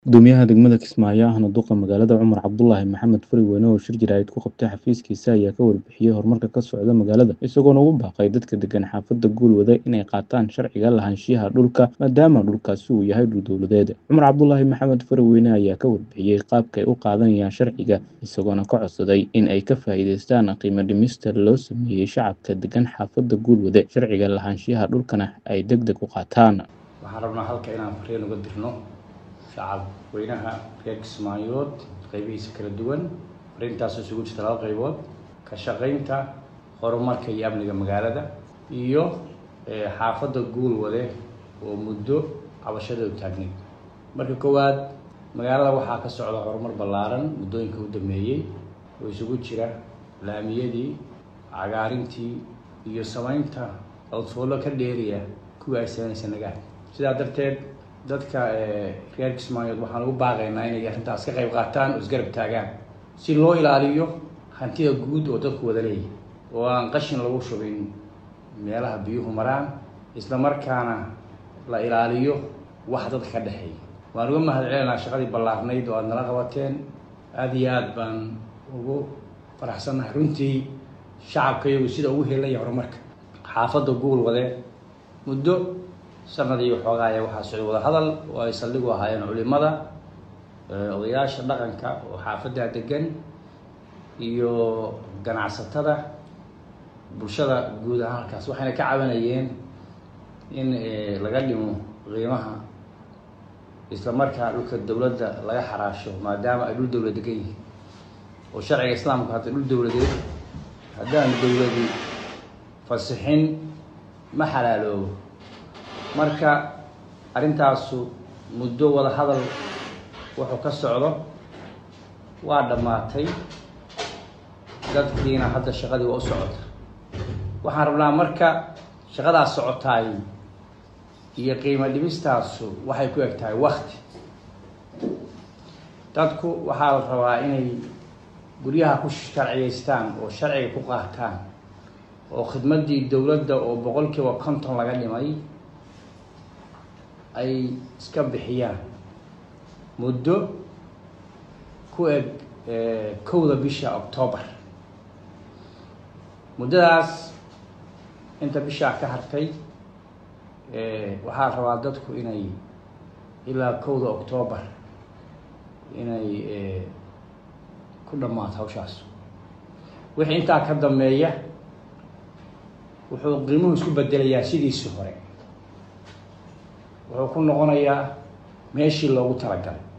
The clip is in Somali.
Guddoomiyaha degmada Kismaayo ahna duqa magaalada Cumar Cabdulaahi Maxamed Fariweyne oo shir jaraa'id ku qabtay xafiiskiisa ayaa ka warbixiyay horumarka ka socda magaalada isagoona ugu baaqay dadka degan xaafadda Guulwade inay qaataan sharciga lahaanshiyaha dhulka maadaama dhulkaasi uu yahay dhul dowladeed Cumar Cabdulaahi Maxamed Fariweyne ayaa ka warbixiyay qaabka ay u qaadanayaan sharciga isagoona ka codsaday in ay ka faa'iidaystaan qiimo dhimista loo sameeyay shacabka degan xaafadda Guulwade sharciga lahaanshiyaha dhulkana ay degdeg u qaataan waxaan rabnaa halka inaan fariin uga dirno shacab weynaha reer kismaayood qaybihiisa kala duwan fariintaas isugu jirta laba qaybood ka shaqaynta horumarka iyo amniga magaalada iyo xaafadda guulwade oo muddo cabashadeedu taagnayd marka koowaad magaalada waxaa ka socda horumar ballaaran muddooyinka u dambeeyey oo isugu jira laamiyadii cagaarintii iyo samaynta codfoollo ka dheeriya kuwii ay samaynaysa nagaad sidaa darteed dadka reer kismaayood waxaan ugu baaqaynaa inay arrintaas ka qayb qaataan oo isgarab taagaan si loo ilaaliyo hantida guud oo dadku wada leeyahy oo aan qashin lagu shubin meelaha biyuhu maraan isla markaana la ilaaliyo wax dadka ka dhexeeya waan uga mahad celinaa shaqadii ballaarnayd oo aada nala qabateen aada iyo aad baan ugu faraxsannahay runtii shacabka iyagu sida ugu helaya horumarka xaafadda guulwade muddo sanadii waxoogaaya waxaa socday wada hadal oo ay saldhigu ahaayeen culimada odayaasha dhaqanka oo xaafaddaa degan iyo ganacsatada bulshada guud ahaan halkaas waxayna ka cabanayeen in laga dhimo qiimaha isla markaa dhulka dowladda laga xaraasho maadaama ay dhul dowlad degan yihiin oo sharciga islaamku hadda dhul dowladeed haddaan dowladi fasixin ma xalaaloobo marka arrintaasu muddo wada hadal wuxuu ka socdo waa dhammaatay dadkiina hadda shaqadii waa u socota waxaan rabnaa marka shaqadaas socotaay iyo qiimo dhimistaasu waxay ku eg tahay wakti dadku waxaa la rabaa inay guryaha ku sharciyaystaan oo sharciga ku qaataan oo khidmaddii dowladda oo boqol kiiba konton laga dhimay ay iska bixiyaan muddo ku eg kowda bisha octoobar muddadaas inta bishaa ka hartay waxaa rabaa dadku inay ilaa kowda octoobar inay ku dhammaato hawshaas wixii intaa ka dambeeya wuxuu qiimuhu isku bedelayaa sidiisii hore wuxuu ku noqonayaa meeshii loogu talagalay